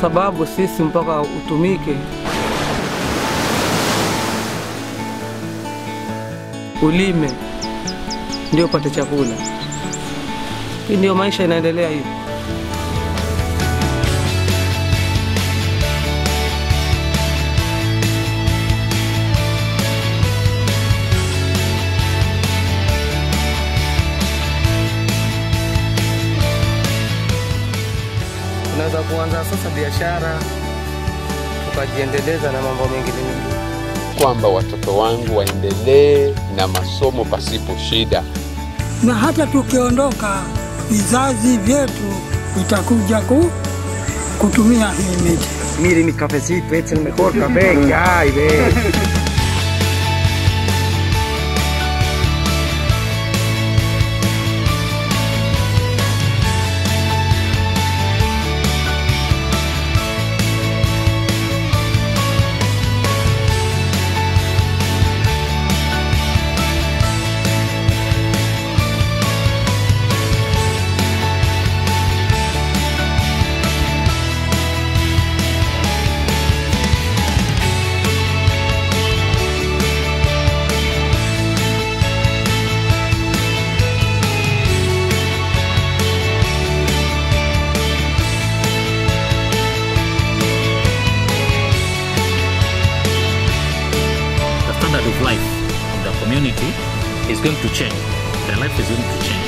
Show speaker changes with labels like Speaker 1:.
Speaker 1: sababu sisi mpaka utumike ulime ndio upate chakula. Hii ndio maisha inaendelea hivi. Unaweza kuanza sasa biashara ukajiendeleza na mambo mengine mengine.
Speaker 2: kwamba watoto wangu waendelee na masomo pasipo shida.
Speaker 3: na hata tukiondoka vizazi vyetu vitakuja ku, kutumia hii miti.
Speaker 4: Mire mi cafecito, es el mejor café que hay, ve.
Speaker 5: the standard of life of the community is going to change. Their life is going to change.